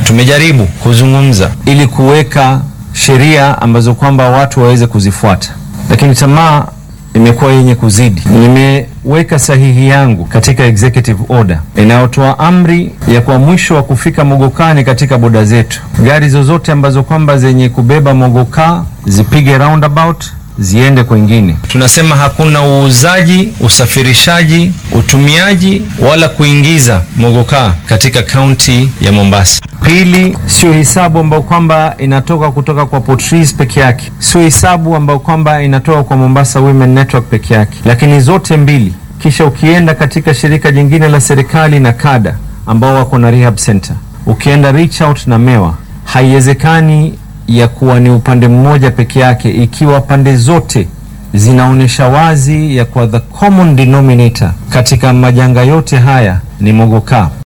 tumejaribu kuzungumza ili kuweka sheria ambazo kwamba watu waweze kuzifuata, lakini tamaa imekuwa yenye kuzidi. Nimeweka sahihi yangu katika executive order inayotoa amri ya kwa mwisho wa kufika mogokani katika boda zetu, gari zozote ambazo kwamba zenye kubeba mogokaa zipige roundabout ziende kwengine. Tunasema hakuna uuzaji, usafirishaji, utumiaji wala kuingiza mogokaa katika kaunti ya Mombasa. Pili, sio hisabu ambayo kwamba inatoka kutoka kwa Portrees peke yake, sio hisabu ambayo kwamba inatoka kwa Mombasa Women Network peke yake, lakini zote mbili. Kisha ukienda katika shirika jingine la serikali na kada ambao wako na rehab center, ukienda reach out na mewa, haiwezekani ya kuwa ni upande mmoja peke yake, ikiwa pande zote zinaonyesha wazi ya kuwa the common denominator katika majanga yote haya ni mogokaa.